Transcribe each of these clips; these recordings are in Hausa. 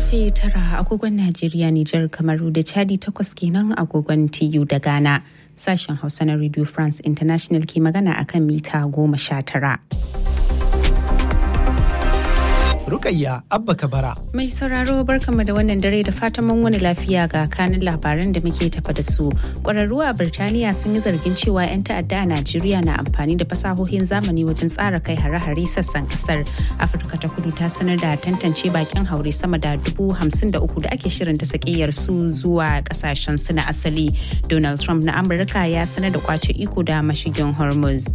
karfe tara agogon Najeriya, Nijar, Kamaru da Chadi takwas kenan agogon TU da Ghana. Sashen Hausa na Radio France International ke magana akan mita goma sha tara. Rukayya Abba Kabara. Mai sauraro barkanmu da wannan dare da fatan mun wani lafiya ga kanin labaran da muke tafa da su. Ƙwararru a Birtaniya sun yi zargin cewa 'yan ta'adda a Najeriya na amfani da fasahohin zamani wajen tsara kai hare-hare sassan ƙasar. Afirka ta kudu ta sanar da tantance bakin haure sama da dubu hamsin da uku da ake shirin da sakiyar su zuwa ƙasashen su na asali. Donald Trump na Amurka ya sanar da kwace iko da mashigin Hormuz.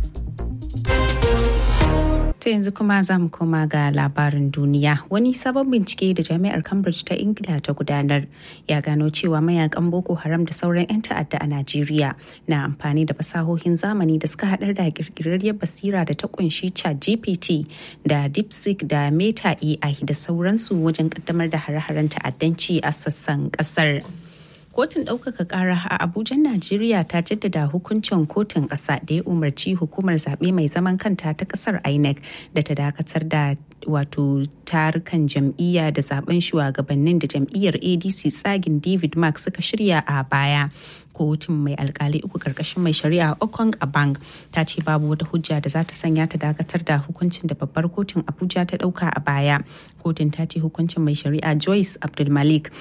ta yanzu kuma za mu koma ga labarin duniya wani sabon bincike da jami'ar cambridge ta ingila ta gudanar ya gano cewa mayakan boko haram da sauran 'yan ta'adda a najeriya na amfani da fasahohin zamani da suka haɗar da kirkirarriyar basira da ta kunshi chat gpt da deepseek da meta ai da sauransu wajen kaddamar da hare-haren ta'addanci a sassan ƙasar. kotun ɗaukaka ƙara a abuja najeriya ta jaddada hukuncin kotun ƙasa da ya umarci hukumar zaɓe mai zaman kanta ta ƙasar inec da ta dakatar da wato tarukan jam'iyya da zaben shugabannin da jam'iyyar adc tsagin david mark suka shirya a baya kotun mai alkali uku karkashin mai shari'a okong abang ta ce babu wata hujja da za ta sanya ta dakatar da hukuncin da babbar kotun abuja ta ɗauka a baya kotun ta ce hukuncin mai shari'a joyce abdulmalik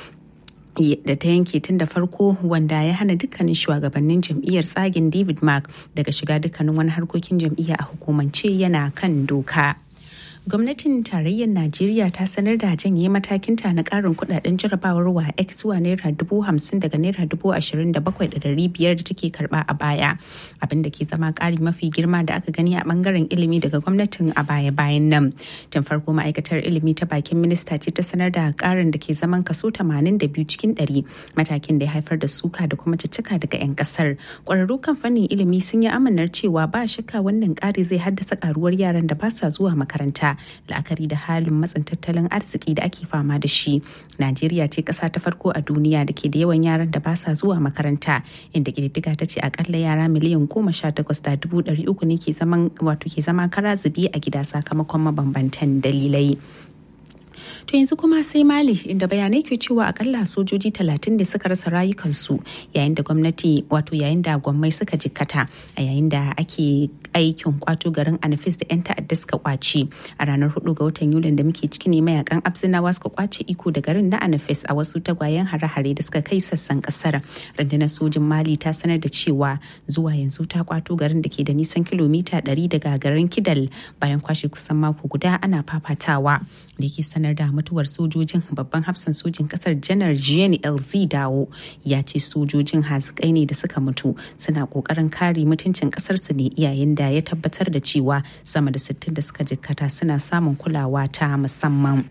da ta yanke tun da farko wanda ya hana dukkanin shugabannin jam'iyyar tsagin david mark daga shiga dukkanin wani harkokin jam'iyya a hukumance yana kan doka. gwamnatin tarayyar najeriya ta sanar da janye matakinta na karin kudaden jarabawar wa x zuwa naira dubu hamsin daga naira dubu ashirin da bakwai da dari biyar da take karba a baya abin da ke zama kari mafi girma da aka gani a bangaren ilimi daga gwamnatin a baya bayan nan tun farko ma'aikatar ilimi ta bakin minista ce ta sanar da karin da ke zaman kaso tamanin da biyu cikin ɗari matakin da ya haifar da suka da kuma cicika daga 'yan kasar kwararru kan fannin ilimi sun yi amanar cewa ba shakka wannan kari zai haddasa karuwar yaran da ba sa zuwa makaranta la'akari da halin matsin tattalin arziki da ake fama da shi najeriya ce ƙasa ta farko a duniya da ke da yawan yaran da ba sa zuwa makaranta inda ƙididdiga ta ce akalla yara miliyan goma sha takwas da dubu ɗari uku ne ke zaman wato ke zama kara zubi a gida sakamakon mabambantan dalilai To yanzu kuma sai Mali inda bayanai ke cewa akalla sojoji talatin da suka rasa rayukansu yayin da gwamnati wato yayin da gwammai suka jikkata a yayin da ake aikin kwato garin Anafis da 'yan ta'adda suka kwace a ranar 4 ga watan Yulin da muke ciki ne mayakan Abzinawa suka kwace iko da garin na Anafis a wasu tagwayen hare-hare da suka kai sassan kasar. Rundunar sojin Mali ta sanar da cewa zuwa yanzu ta kwato garin da ke da nisan kilomita 100 daga garin Kidal bayan kwashe kusan mako guda ana fafatawa da ke sanar da mutuwar sojojin babban hafsan sojin kasar janar jean lz dawo ya ce sojojin hazikai ne da suka mutu suna kokarin kare mutuncin kasarsu ne yayin da ya tabbatar da cewa sama da 60 da suka jikkata suna samun kulawa ta musamman.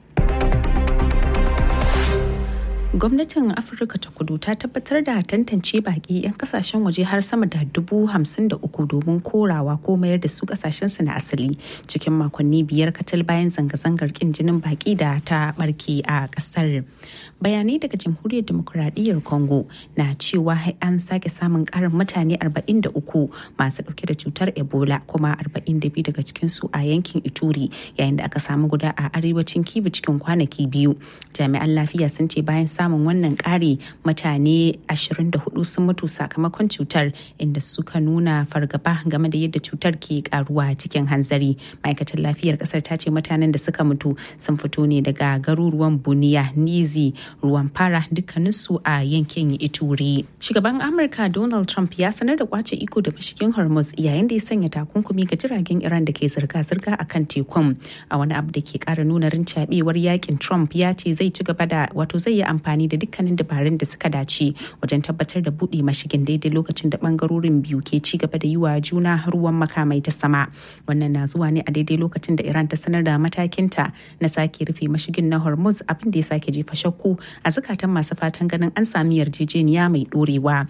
gwamnatin afirka ta kudu ta tabbatar da tantance baki 'yan kasashen waje har sama da dubu hamsin da uku domin korawa ko mayar da su kasashen su na asali cikin makonni biyar katal bayan zanga-zangar kin jinin baki da ta barke a kasar bayanai daga jamhuriyar demokuraɗiyyar congo na cewa an sake samun karin mutane 43 masu dauke da cutar ebola kuma 42 daga cikinsu a yankin ituri yayin da aka samu guda a arewacin kivu cikin kwanaki biyu jami'an lafiya sun ce bayan samun wannan ƙari mutane 24 sun mutu sakamakon cutar inda suka nuna fargaba game da yadda cutar ke karuwa cikin hanzari ma'aikatar lafiyar kasar ta ce mutanen da suka mutu sun fito ne daga garuruwan buniya nizi ruwan fara dukkaninsu a yankin ituri shugaban amurka donald trump ya sanar da kwace iko da mashigin hormuz yayin da ya sanya takunkumi ga jiragen iran da ke zirga-zirga a kan tekun a wani abu da ke kara nuna rincabewar yakin trump ya ce zai ci gaba da wato zai yi amfani da dukkanin dabarun da suka dace wajen tabbatar da buɗe mashigin daidai lokacin da bangarorin biyu ke ci gaba da yi wa juna ruwan makamai ta sama wannan na zuwa ne a daidai lokacin da iran ta sanar da matakinta na sake rufe mashigin na hormuz abin da ya sake jefa shakku a zukatan masu fatan ganin an sami yarjejeniya mai ɗorewa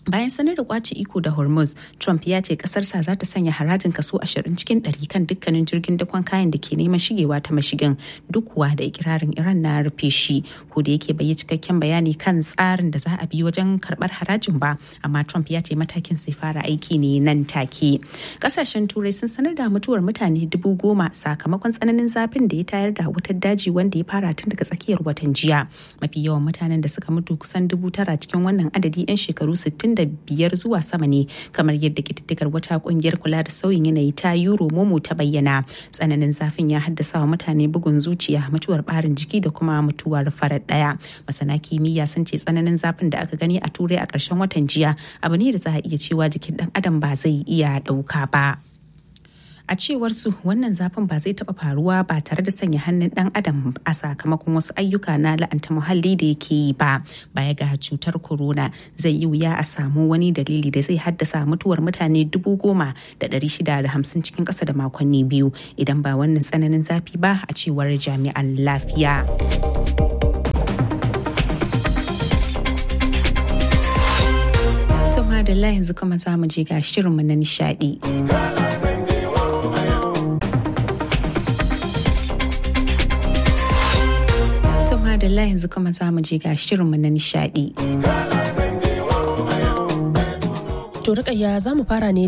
bayan sanar da kwace iko da hormuz trump ya ce kasarsa za ta sanya harajin kaso 20 cikin 100 kan dukkanin jirgin dakon kayan da ke neman shigewa ta mashigin duk kuwa da ikirarin iran na rufe shi ko da yake bai yi cikakken bayani kan tsarin da za a bi wajen karbar harajin ba amma trump ya ce matakin sai fara aiki ne nan take kasashen turai sun sanar da mutuwar mutane dubu goma sakamakon tsananin zafin da ya tayar da wutar daji wanda ya fara tun daga tsakiyar watan jiya mafi yawan mutanen da suka mutu kusan dubu tara cikin wannan adadi 'yan shekaru 60 biyar zuwa sama ne kamar yadda kididdigar wata kungiyar kula da sauyin yanayi ta euro momo ta bayyana tsananin zafin ya haddasa wa mutane bugun zuciya mutuwar barin jiki da kuma mutuwar farar daya masana kimiyya sun ce tsananin zafin da aka gani a turai a ƙarshen watan jiya abu ne da za a iya cewa jikin dan adam ba zai iya ɗauka ba. a cewar su wannan zafin ba zai taba faruwa ba tare da sanya hannun dan adam a sakamakon wasu ayyuka na la'anta muhalli da yake yi ba baya ga cutar corona zai yi wuya a samu wani dalili da zai haddasa mutuwar mutane dubu goma da ɗari shida da hamsin cikin ƙasa da makonni biyu idan ba wannan tsananin zafi ba a cewar jami'an lafiya. Madalla yanzu kuma za mu je ga shirinmu na nishadi. Madalla yanzu kuma za mu je ga shirinmu na nishadi. To rikayya za mu fara ne